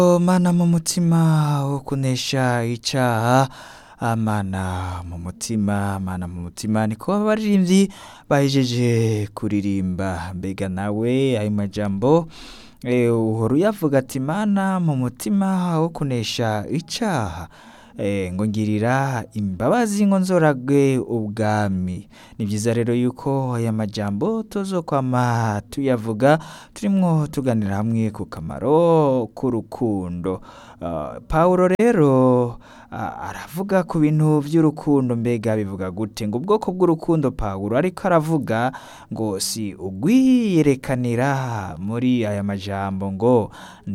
mana mu mutima wo kunesha icaha amana mu mutima mana mu mutima niko abaririmbyi bahejeje kuririmba mbega nawe ayo majambo eh, uhora uyavuga ati mana mu mutima wo kunesha icaha eh, ngo ngirira imbabazi ngo nzoragwe ubwami ni byiza rero yuko aya majambo tuzokwama tuyavuga turimwo tuganira hamwe ku kamaro k'urukundo Ah, pawulo rero ah, aravuga ku bintu by'urukundo mbega bivuga gute ngo ubwoko bw'urukundo pawulo ariko aravuga ngo si ugwiyerekanira muri aya majambo ngo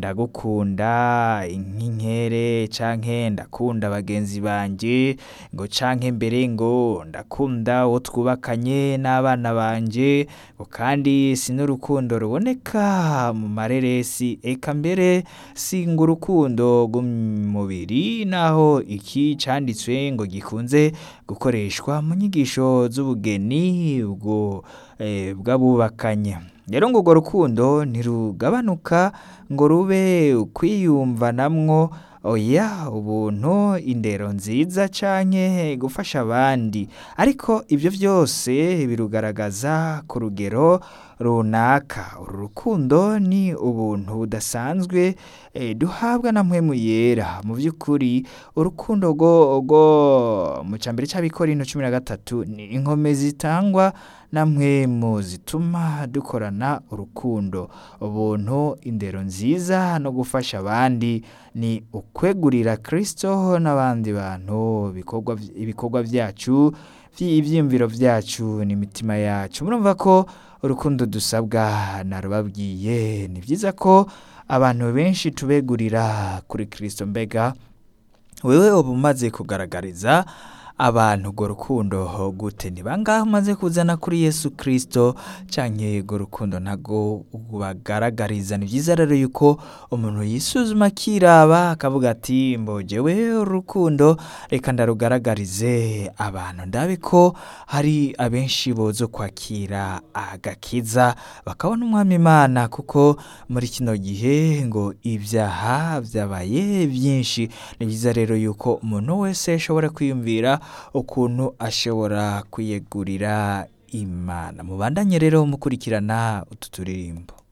ndagukunda nk'inkere canke ndakunda bagenzi banje ngo canke mbere ngo ndakunda uwo twubakanye n'abana banje ngo kandi si n'urukundo ruboneka mu mareresi eka mbere si ngo urukundo rw'umubiri naho iki canditswe ngo gikunze gukoreshwa mu nyigisho z'ubugeni ubwo eh, bw'abubakanye rero ngo urwo rukundo ntirugabanuka ngo rube ukwiyumvanamwo oya ubuntu indero nziza canke gufasha abandi ariko ibyo byose birugaragaza ku rugero runaka uru rukundo ni ubuntu budasanzwe eh, duhabwa na mpwemu yera mu by'ukuri urukundo rwo rwo mu cambere c'abikorino cumi na gatatu ni inkomezi zitangwa na mpwemu zituma dukorana urukundo ubuntu indero nziza no gufasha abandi ni ukwegurira kristo n'abandi bantu ibikorwa ibikorwa byacu ibyiyumviro byacu n'imitima yacu murumva ko urukundo dusabwa narubabwiye ni byiza ko abantu benshi tubegurira kuri kristo mbega wewe uba umaze kugaragariza abantu urwo rukundo gute ni bangahe umaze kuzana kuri yesu kirisito canke urwo rukundo ntago bagaragariza ni byiza rero yuko umuntu yisuzuma akiraba akavuga ati mbogewe urukundo reka ndarugaragarize abantu ndabe ko hari abenshi bozo kwakira agakiza bakabona umwami imana kuko muri kino gihe ngo ibyaha byabaye byinshi ni byiza rero yuko umuntu wese ashobora kwiyumvira ukuntu ashobora kwiyegurira imana mubandanye rero mukurikirana utu turirimbo